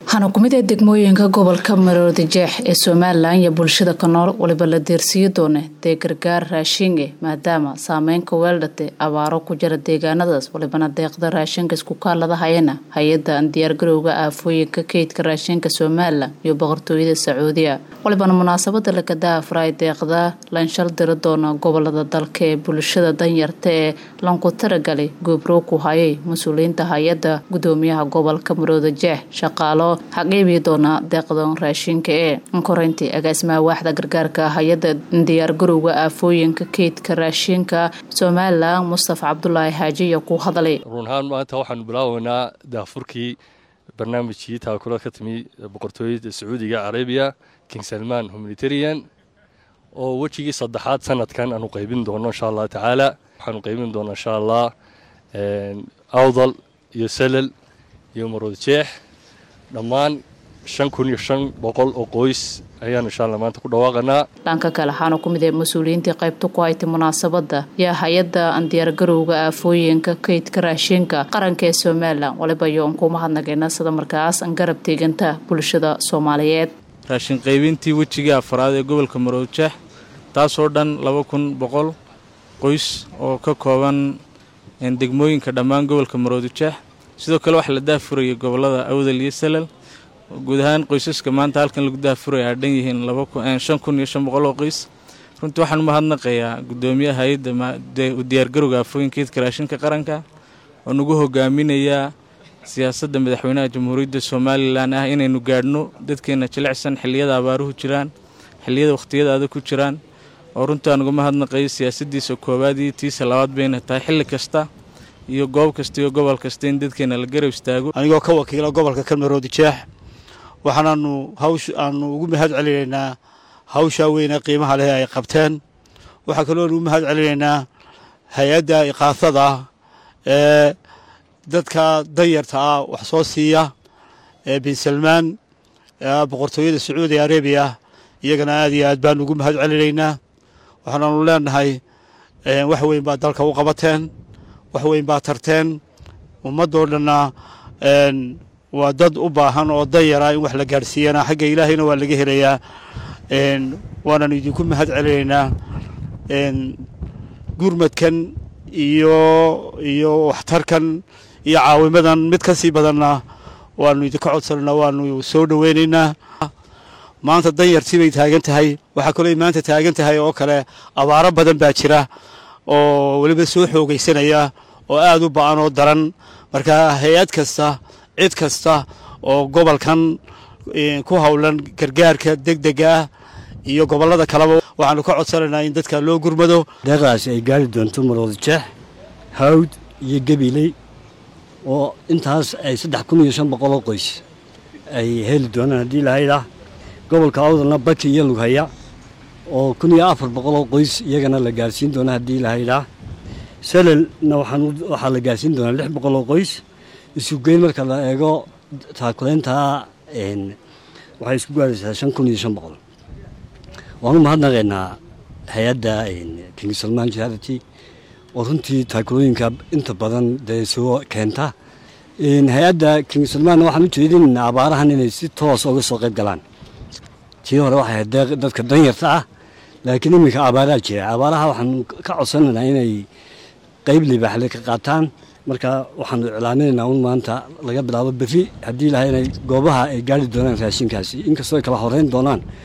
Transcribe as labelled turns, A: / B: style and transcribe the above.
A: waxaana ku mid ah degmooyinka gobolka maroodi jeex ee somalilan iyo bulshada ka nool waliba la deersiiyo doone dee gargaar raashinge maadaama saameynka weeldhate abaaro ku jira deegaanadaas walibana deeqda raashinka isku kaalada hayana hay-adda diyaargarowga aafooyinka keydka raashinka somalilan iyo boqortooyada sacuudiya walibana munaasabada lagada afraay deeqda lanshal diri doona gobolada dalka ee bulshada danyarta ee lanku taragalay goobrow ku hayay mas-uuliyiinta hay-adda gudoomiyaha gobolka maroodi jeex shaqaalo xaqiibi doona deeqdan raashinka ee koreyntii agaasimaha waaxda gargaarka hay-adda diyaargarowga aafooyinka keydka raashinka somalilan mustafa cabdulaahi xaajiya ku hadlay
B: run ahaan maanta waxaanu bilaabaynaa daafurkii barnaamijkii taakula ka timi boqortooyada sacuudiga carabiya king salman humanitarian oo wejigii saddexaad sanadkan aanu qaybin doono insha allah tacaala waxaanu qaybin doonaa insha allah awdal iyo salal iyo maroodjeex dhammaan shan kun iyo shan boqol oo qoys ayaanu insha alla maanta ku dhawaaqanaa
A: dhanka kale waxaana ku mid ah mas-uuliyiintii qaybta ku haytay munaasabada yaa hay-adda diyaargarowga aafooyinka keydka raashinka qaranka ee somalilan waliba yoon kuma hadnagayna sida markaas garab teeganta bulshada soomaaliyeed
C: raashin qaybintii wejigii afraad ee gobolka maroodjeex taasoo dhan laba kun boqol qoys oo ka kooban degmooyinka dhammaan gobolka maroodijeex sidoo kale waxaa la daafurayay gobolada awdal iyo salal guud ahaan qoysaska maanta halkan lagu daafuraya aa dhan yihiin shan kun iyo shan boqol oo qoys runtii waxaan umahadnaqayaa gudoomiyaha hay-adda diyaargarowga aafooyinkeedka raashinka qaranka oo nagu hogaaminayaa siyaasadda madaxweynaha jamhuuriyadda somalilan ah inaynu gaadhno dadkeena jilicsan xilliyada abaaruhu jiraan xilliyada wakhtiyada adag ku jiraan oo runtii aan uga mahadnaqayo siyaasaddiisa koowaad iyo tiisa labaad bayna tahay xilli kasta iyo goob kasta iyo gobol kasta in dadkeena la garab istaago
D: anigoo ka wakiila gobolka kalmaroodi jeex waxaanaanu hawsh aanu ugu mahad celinaynaa hawshaa weyne qiimaha leh ay qabteen waxaa kaloonu u mahad celinaynaa hay-adda iqaasada ee dadka danyarta ah wax soo siiya ee bin salmaan boqortooyada sacuudi arabiya iyagana aad iyo aad baanu ugu mahad celinaynaa waxaanaanu leenahay wax weyn baa dalka u qabateen wax weyn baa tarteen ummaddoo dhanna waa dad u baahan oo danyara in wax la gaadhsiiyana xagga ilaahayna waa laga helayaa waanaanu idinku mahad celinaynaa gurmadkan iyo iyo waxtarkan iyo caawimadan mid ka sii badanna waanu idinka codsananaa waanu soo dhoweynaynaa maanta danyartii bay taagan tahay waxaa kaloo maanta taagan tahay oo kale abaaro badan baa jira oo weliba soo xoogaysanaya oo aad u ba-an oo daran marka hay-ad kasta cid kasta oo gobolkan ku howlan gargaarka deg dega ah iyo gobollada kaleba waxaanu ka codsanaynaa in dadka loo gurmado
E: deeqdaasi ay gaari doonto maroodi jeex hawd iyo gabiley oo intaas ay saddex kun iyo shan boqoloo qoys ay heli doonaan haddii lahaydah gobolka awdalna baki iyo lughaya oo kun iyo afar boqoloo qoys iyagana la gaarsiin doona haddii lahaydah salalna waxaa la gaarsiin doonaa lix boqoloo qoys isugeyn marka la eego taakulayntaa waxay isku gaaraysaa shan kun iyo shan boqol waanu mahadnaqaynaa hay-adda king salman charity oo runtii taakulooyinka inta badan dee soo keenta hay-adda king salman waxaan u jeedinaynaa abaarahan inay si toos uga soo qayb galaan tii hore waxay ahayd dadka danyarta ah laakiin iminka abaaraa jira abaaraha waxaanu ka codsanaynaa inay qayb libaaxle ka qaataan marka waxaanu iclaaminaynaa un maanta laga bilaabo berri haddii lahay inay goobaha ay gaari doonaan raashinkaasi inkastoo ay kala horeyn doonaan